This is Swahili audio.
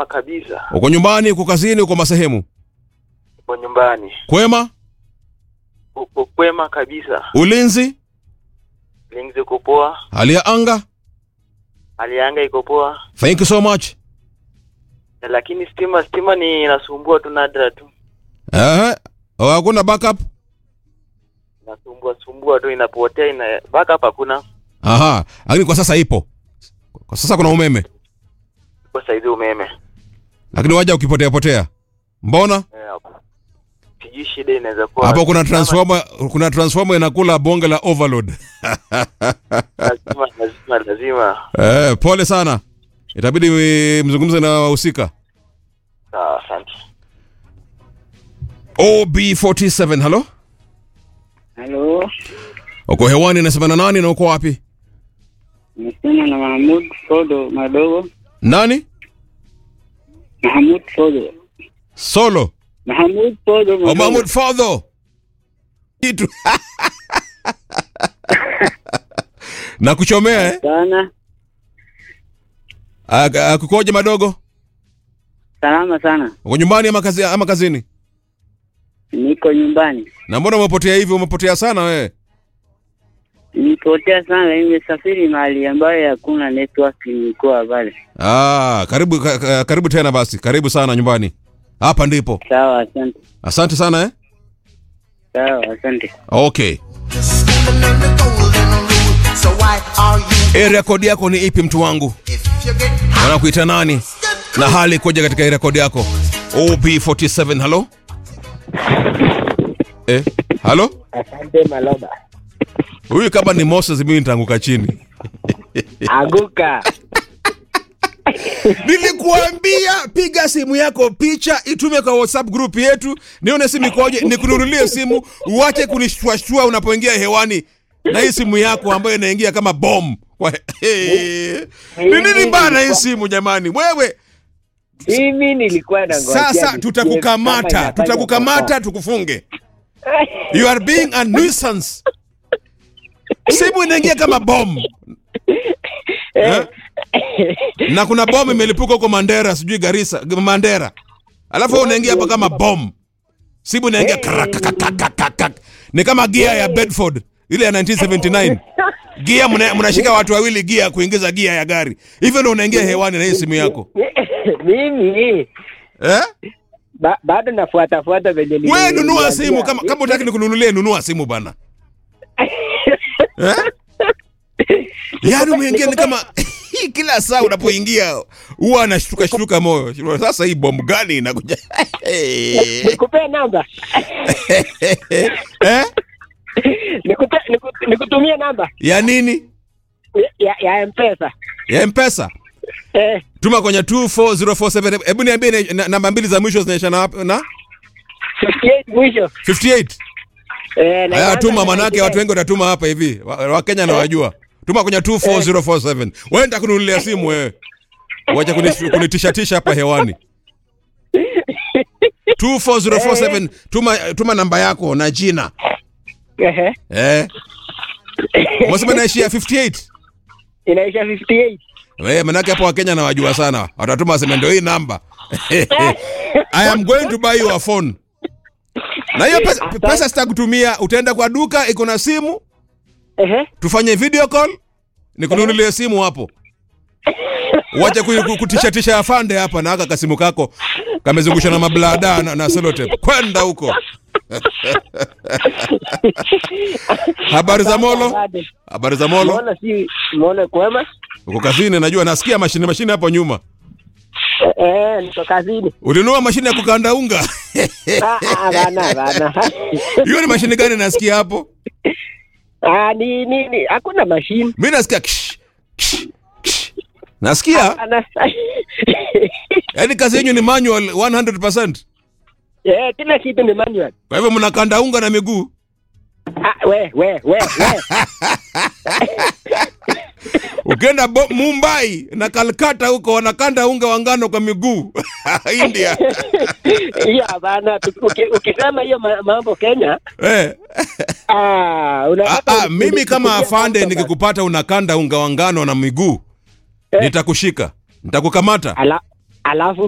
salama kabisa. Uko nyumbani, uko kazini, uko masehemu? Uko nyumbani. Kwema? Uko kwema kabisa. Ulinzi? Linzi uko poa. Hali ya anga? Hali ya anga iko poa. Thank you so much. Lakini stima stima ni inasumbua tu nadra tu. Eh, oh, hakuna backup? Inasumbua sumbua tu inapotea ina backup hakuna. Aha, lakini kwa sasa ipo. Kwa sasa kuna umeme, Kwa saizi umeme. lakini waja ukipotea potea. Mbona? Eh, Sijui shida inaweza kuwa. Hapo kuna transformer, kuna transformer inakula bonge la overload. lazima lazima lazima. Eh, pole sana. Itabidi eh, mzungumze na wahusika. Sawa, asante. OB47, halo? Halo, Uko hewani nasema na nani na uko wapi? nasema na Mahmud Sodo Madogo. Nani? Mahmud Sodo. Solo. Mahmud Sodo Oh, Madogo. Mahmud Fadho. Kitu. na kuchomea eh? Sana. Ak- Akukoje madogo? Salama sana. Uko nyumbani ama kazi ama kazini? Niko nyumbani. Na mbona umepotea hivi? Umepotea sana wewe. Nipotea sana, nimesafiri mahali ambayo hakuna network, nilikuwa pale. Ah, karibu ka, ka- karibu tena basi. Karibu sana nyumbani. Hapa ndipo. Sawa, asante. Asante sana eh? Sawa, asante. Okay. Stepping in the golden rule. So why are you Area code yako ni ipi mtu wangu? if you get Wanakuita nani? Na hali ikoje katika area code yako? OB47, halo? Eh, halo? Asante Maloba. Huyu kama ni Moses mimi nitaanguka chini. Anguka. Nilikuambia piga simu yako picha itume kwa WhatsApp group yetu, nione simu ikoje, nikununulie simu, uache kunishtuashtua unapoingia hewani na hii simu yako ambayo inaingia kama bom. Kwa ni nini bana hii simu jamani? Wewe Mimi nilikuwa na sasa tutakukamata, tutakukamata tukufunge. You are being a nuisance. Simu inaingia kama bom. Eh? na kuna bomu imelipuka huko Mandera, sijui Garissa, Mandera, alafu wewe unaingia hapa kama bom, simu inaingia krakakakakakak. ni kama gia ya Bedford ile ya 1979 gia, mna- mnashika watu wawili gia kuingiza gia ya gari, hivyo ndio unaingia hewani na hii simu yako Mimi eh? ba, bado nafuata fuata venye nili- Wewe nunua niliambia. simu kama kama utaki nikununulie, nunua simu bana eh? Yaani umeingia ni kama kila saa unapoingia huwa anashtuka shtuka moyo. Sasa hii bomu gani inakuja? Nikupee namba. eh? Nikupe, niku, nikutumie namba Ya nini? ya, ya M-Pesa. Ya M-Pesa. Eh, Tuma kwenye 24047. Hebu niambie na- na- namba mbili za mwisho zinaisha na na 58 mwisho. 58. Eh, na Haya inaanza tuma na manake watu wengi watatuma hapa hivi. Wa- Wakenya na wajua. Tuma kwenye 24047. Wewe nitakununulia simu wewe. Wacha kuni- kunitisha tisha hapa hewani. 24047 tuma tuma namba yako na jina. Ehe. Eh. Umesema naishia 58. Inaisha 58. Wewe manake hapo Wakenya na wajua sana. Watatuma waseme ndio hii namba. I am going to buy you a phone. Na hiyo pesa, pesa sitakutumia, utaenda kwa duka iko na simu, Ehe. tufanye video call, nikununulie simu hapo. Wacha ku- ku- kutishatisha afande hapa na aka kasimu kako kamezungusha na mablada na, na sellotape. Kwenda huko. Habari za Molo? Habari za Molo? Mbona si mbona kwema? Uko kazini najua nasikia mashine mashine hapo nyuma. Eh, eh, niko kazini. Ulinunua mashine ya kukanda unga? Ah, ah, bana bana. Hiyo ni mashine gani nasikia hapo? Ah, ni ni ni hakuna mashine. Mimi nasikia ksh, ksh, ksh. Nasikia Ana yaani kazi yenyu ni manual 100%. Eh, kila kitu ni manual. Kwa hivyo mnakanda unga na miguu. Ah, we we we we. Ukienda Bo- Mumbai na Calcutta huko wanakanda unga wa ngano kwa miguu. India. Hiyo hapana. Tuki- uki- Ukisema hiyo ma- mambo Kenya, Eh. ah, Ah, unataka ah, mimi kama kusikia afande mambo nikikupata unakanda unga wa ngano na miguu Eh. nitakushika. Nitakukamata. Ala, alafu